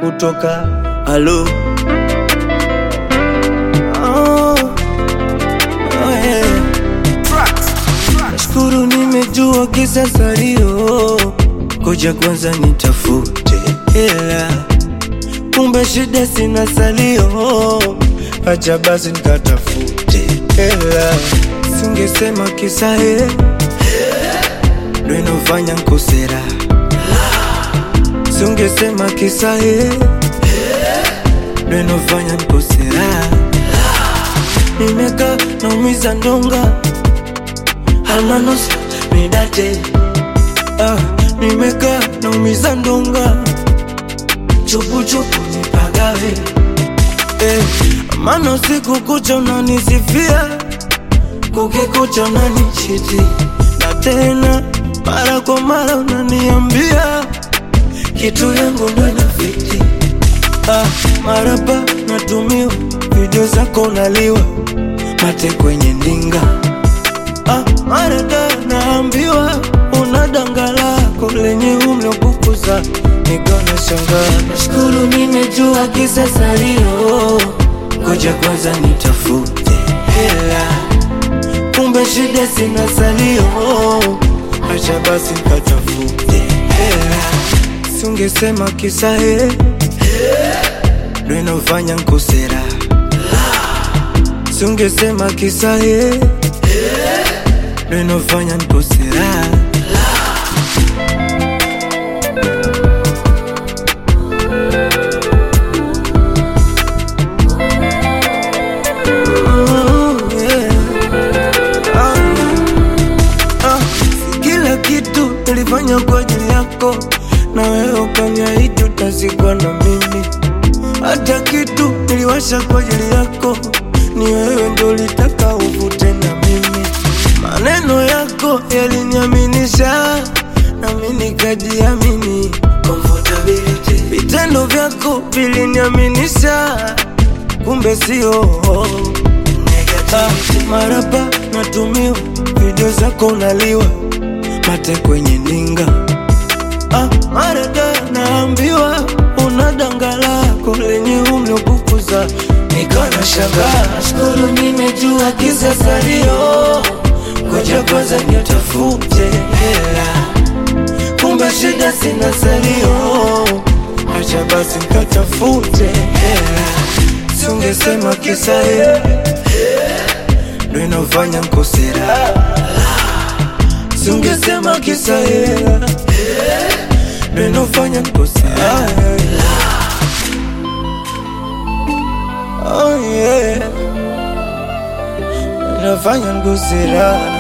kutoka halo oh, oh yeah. Nashukuru nimejua kisa salio, koja kwanza nitafute hela, kumbe shida sina salio, acha basi nikatafute hela, singesema kisa he ndo inofanya nkosera, singesema kisa he ndo inofanya nkosera, nimekaa naumiza ndonga almanos midate ah, nimekaa naumiza ndonga chupuchupu nipagawe eh, maana usiku kucha unanisifia kukikucha unanichiti na tena mara kwa mara unaniambia kitu yangu ndo inafiti ah, marapa natumiwa video zako unaliwa mate kwenye ndinga Ah, marada naambiwa una danga lako lenye umlopukuza nikona shangaa. Nashukuru nimejua kisa salio, ngoja kwanza nitafute hela, kumbe shida sina salio, acha basi nikatafute hela. Singesema kisa he ndo inofanya nkosera, singesema kisa he ndo inofanya nkosera. Mm, yeah. Ah, ah, si kila kitu nilifanya kwa ajili yako, na wewe ukaniahidi utazikwa na mimi. Hata kitu niliwasha kwa ajili yako, ni wewe ndo ulitaka uvute na mimi. Maneno yako yaliniaminisha, nami nikajiamini. Comfortability. Vitendo vyako viliniaminisha, kumbe sio Ah, marapa natumiwa video zako unaliwa mate kwenye ninga ah, marada naambiwa una danga lako lenye umlopukuza nikana shangaa shukuru nimejua kisa salio koja kwanza nitafute hela kumbe shida sina salio acha basi nikatafute hela singesema kisa hela ndo inofanya nkosera, singesema kisa hela ndo inofanya nkosera. Oh yeah, inafanya nkosera.